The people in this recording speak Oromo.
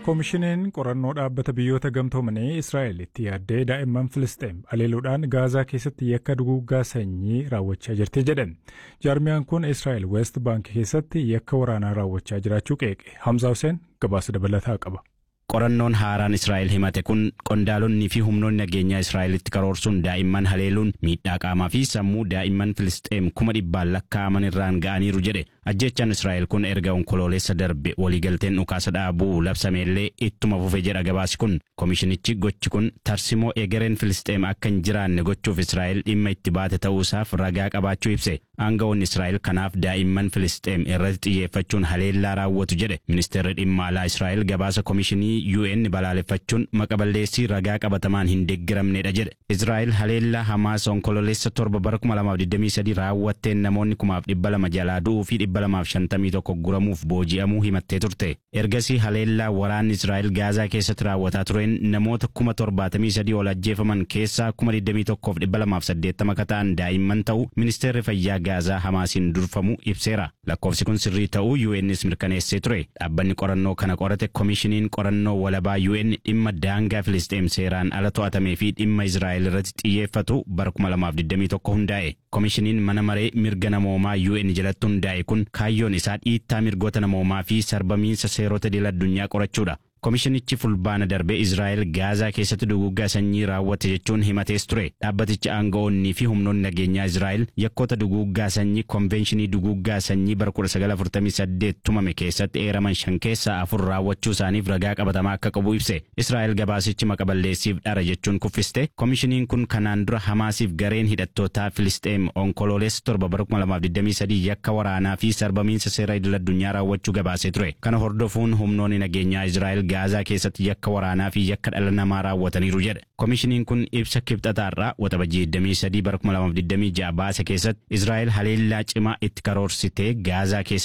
Koomishiniin qorannoo dhaabbata biyyoota gamtoomanii Israa'el itti yaaddee daa'imman Filisxeem aleeluudhaan Gaazaa keessatti yakka duguuggaa sanyii raawwachaa jirti jedhe. Jaarmiyaan kun Israa'el West Bank keessatti yakka waraanaa raawwachaa jiraachuu qeeqe. Hamza Hussein gabaasa dabalataa qaba. Qorannoon haaraan Israa'el himate kun qondaalonni fi humnoonni nageenyaa Israa'elitti karoorsuun daa'imman haleeluun miidhaa qaamaa fi sammuu daa'imman Filisxeem kuma dhibbaan lakkaa'aman irraan ga'aniiru jedhe. Ajjechaan Israa'el kun erga onkoloolessa darbe waliigalteen dhukaasa dhaabuu labsameellee ittuma fufe jedha gabaasi kun. Komishinichi gochi kun tarsimoo egereen Filisxeem akka hin jiraanne gochuuf Israa'el dhimma itti baate ta'uusaaf ragaa qabaachuu ibse. Aangawoonni Israa'el kanaaf daa'imman Filisxeem irratti xiyyeeffachuun haleellaa raawwatu jedhe. Ministeerri dhimma alaa Israa'el gabaasa komishinii UN balaaleffachuun maqaballeessii ragaa qabatamaan hin deeggaramnedha jedhe. Israa'el haleellaa Hamaas onkoloolessa torba bara 2023 raawwatteen namoonni kumaaf dhibba lama jalaa du'uu fi dhibba lamaaf shantamii tokko guramuuf booji'amuu himattee turte. Ergasii haleellaa waraanni Israa'el Gaazaa keessatti raawwataa tureen namoota kuma torbaatamii sadii ol ajjeefaman keessaa kuma digdamii tokkoof dhibba lamaaf saddeettama akka ta'an daa'imman ta'uu ministeerri fayyaa Gaazaa Hamaasiin durfamu ibseera. Lakkoofsi kun sirrii ta'uu UN's mirkaneessee ture. Dhaabbanni qorannoo kana qorate komishiniin qorannoo walabaa UN dhimma daangaa Filisxeem seeraan ala to'atamee fi dhimma Israa'el irratti xiyyeeffatu bara 2021 hundaa'e. Komishiniin mana maree mirga namoomaa UN jalatti hundaa'e kun kaayyoon isaa dhiittaa mirgoota namoomaa fi sarbamiinsa seerota idil addunyaa qorachuudha. Komishinichi fulbaana darbee Israa'el Gaazaa keessatti duguuggaa sanyii raawwatte jechuun himatees ture. Dhaabbatichi aanga'oonnii fi humnoonni nageenyaa Israa'el yakkoota duguuggaa sanyii konvenshinii duguuggaa sanyii bara 1948 tumame keessatti eeraman shan keessaa afur raawwachuu isaaniif ragaa qabatamaa akka qabu ibse. Israa'el gabaasichi maqaballeessiif dhara jechuun kuffiste. Komishiniin kun kanaan dura Hamaasiif gareen hidhattootaa Filisxeem onkoloolessa torba bara 2023 yakka waraanaa fi sarbamiinsa seera idil addunyaa raawwachuu gabaasee ture. Kana hordofuun humnoonni nageenyaa Israa'el Gaazaa keessatti yakka waraanaa fi yakka dhala namaa raawwataniiru jedhe. Komishiniin kun ibsa kibxataarraa waxabajii 23 bara 2026 baase keessatti Israa'el haleellaa cimaa itti karoorsitee Gaazaa keessatti